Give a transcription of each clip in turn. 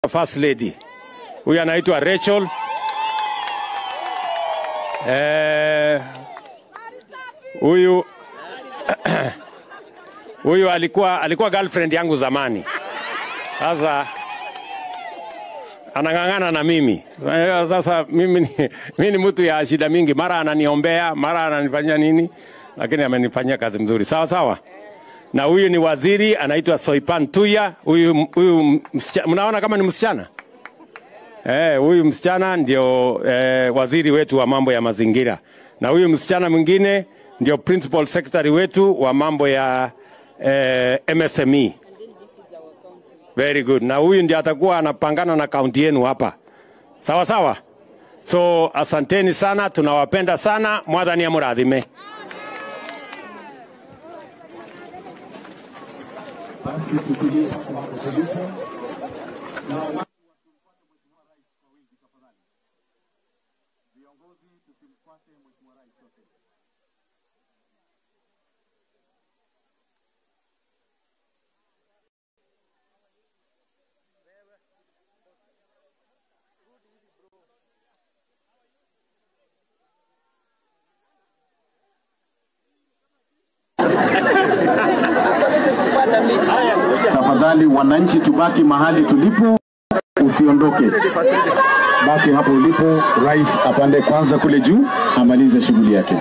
First Lady. Huyu anaitwa Rachel. Eh, huyu huyu alikuwa alikuwa girlfriend yangu zamani. Sasa anang'ang'ana na mimi. Eh, Sasa mimi ni, mimi ni mtu ya shida mingi, mara ananiombea, mara ananifanyia nini, lakini amenifanyia kazi mzuri. Sawa sawa. Na huyu ni waziri anaitwa Soipan Tuya. Huyu huyu msichana, mnaona kama ni msichana? Eh, huyu msichana ndio eh, waziri wetu wa mambo ya mazingira, na huyu msichana mwingine ndio principal secretary wetu wa mambo ya eh, MSME. Very good. Na huyu ndio atakuwa anapangana na kaunti yenu hapa, sawa sawa. So asanteni sana, tunawapenda sana. Mwathani amurathime. Basi tutulie hapo hapo tulipo. Na watu wasimfuate Mheshimiwa Rais kwa wingi tafadhali. Viongozi tusimfuate Mheshimiwa Rais sote. Tafadhali wananchi, tubaki mahali tulipo, usiondoke, baki hapo ulipo. Rais apande kwanza kule juu, amalize shughuli yake.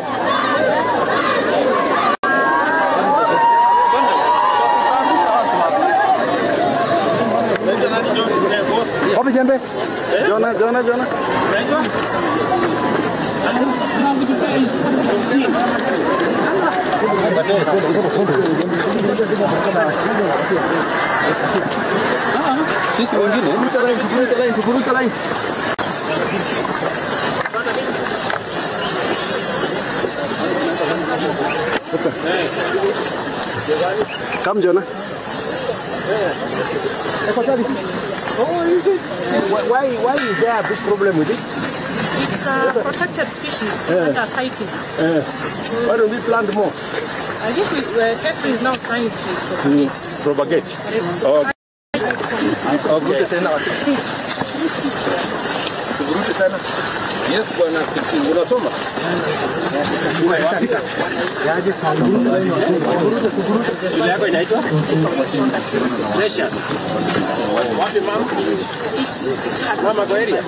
Wapi jembe? Jona, Jona, Jona. Sisi wengine tuvuruta line, tuvuruta line, tuvuruta line. Come Jona. Oh, is it? Why, why, why is there a big problem with it? It's a protected species under CITES. Why don't we plant more? I think we, uh, Kefri is now trying to propagate. Propagate. But it's Okay. quite Okay. tena. Tuvurute tena. Yes, bwana Kiti, unasoma? Shule yako inaitwa Precious. Wapi mama? Mama kwa area?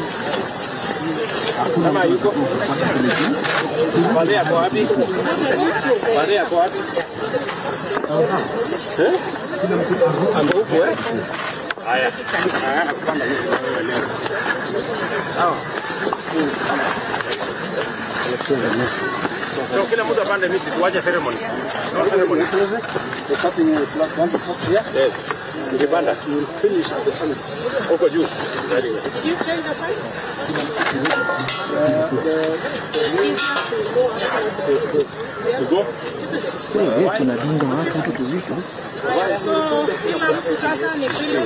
Mama yuko? Wale yako wapi? Wale yako wapi? Eh? Ando huko eh? Haya. Ng'ang'ana kupanda miti. Sawa. So, kila mtu apande miti tuache ceremony. No ceremony. Yes. Ukipanda huko juu. Very good. you play the site? It's easier to go To go? So kila mtu sasa ni vile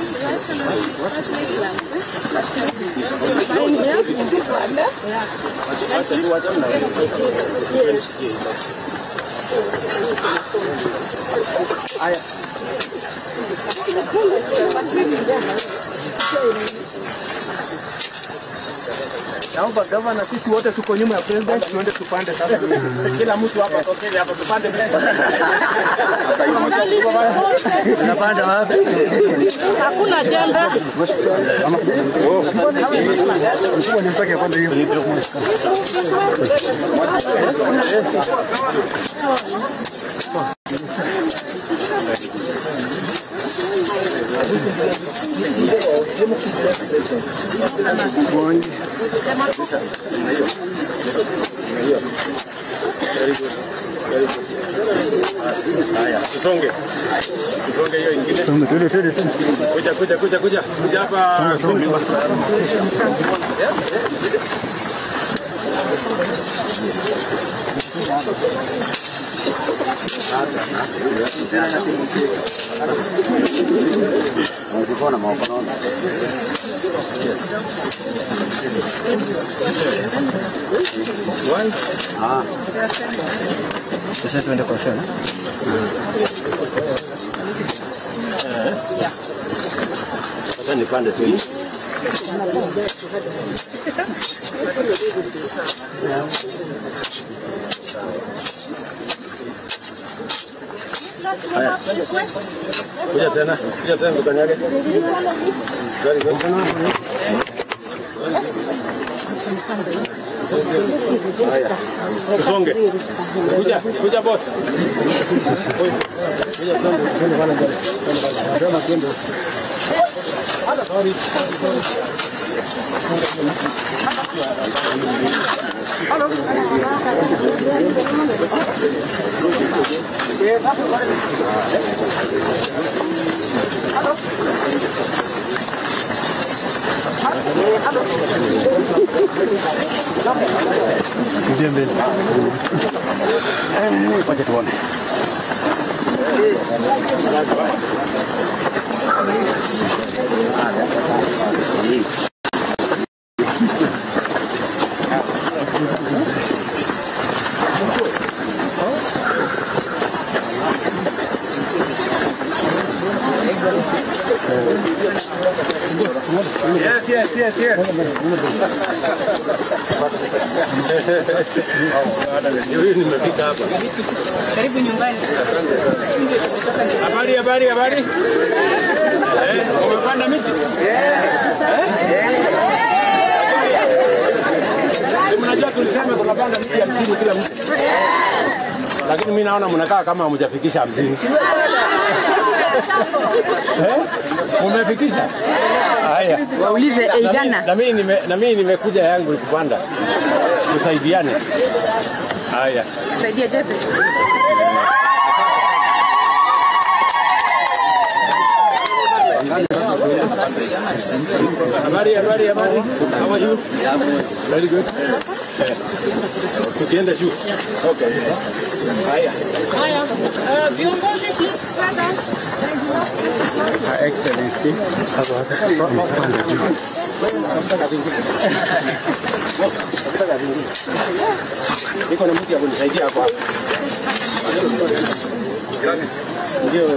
Naomba gavana, sisi wote tuko nyuma ya president, tuende tupande sasa. Kila mtu hapa tokele hapa tupande miti. Unapanda wapi? hakuna jembe. Haya, tusonge. Tusonge hiyo ingine. Kuja kuja kuja kuja. Kuja hapa. Sasa tuende kwa shamba. Sasa nipande tu hii. Kuja tena, kuja tena tukanyage. Very good. Haya. Usonge. Kuja, kuja boss. Wacha tuone. Yes, yes, yes, yes. Huyu nimefika hapa. Karibu nyumbani. Habari, habari, habari. Eh, umepanda miti? Eh? Si Mnajua tulisema tunapanda miti hamsini kila mtu. Lakini mimi naona mnakaa kama hamjafikisha hamsini. Eh? Mumefikisha? Haya. Waulize Na mimi- Eigana. Na mimi nime na mimi nimekuja yangu ni kupanda. Tusaidiane. Haya. Saidia Jepe. Habari, habari, habari. How are you? Very good. Eh, Tukienda juu. Okay. Haya. Haya. Uh, viongozi please brother. Excellency. Niko na mtu ya kunisaidia hapo hapo. Ndio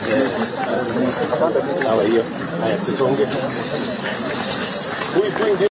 sawa hiyo. Haya tusonge. Huyu